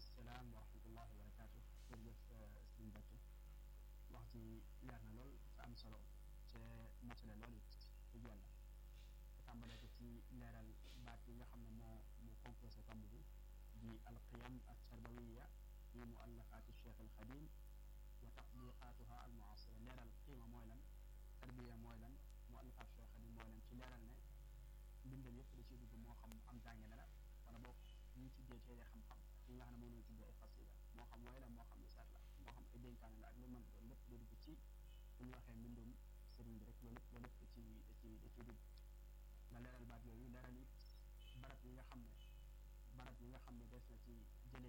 salaam wa rahmatullah wa barakaatu jërëjëf sëñ Mbacke wax ci leer na lool te am solo te matale lool it dëgg yàlla tàmbale ko ci leeral baat yi nga xam ne moo moo composé tomb bi di alqiyam altarbawiya fi muallafaati cheikh alxadim wa tatbiqaatuha almuasira leeral qiima mooy lan tarbiya mooy lan muallafaat cheikh alxadim mooy lan ci leeral ne mbindam yëpp da ciy dugg moo xam am jàngale la wala boog ñu tuddee téere xam-xam yi nga xam ne moom lañu tuddee ay xasida moo xam way la moo xam isaat la moo xam ay dénkaane la ak lu mën doon lépp da dugg ci bu ñu waxee mbindum sëriñ bi rek loolu lépp loolu lépp da ci da ci da ciy dugg nga leeral baat yooyu leeral it barab yi nga xam ne barab yi nga xam ne des na ci jëlee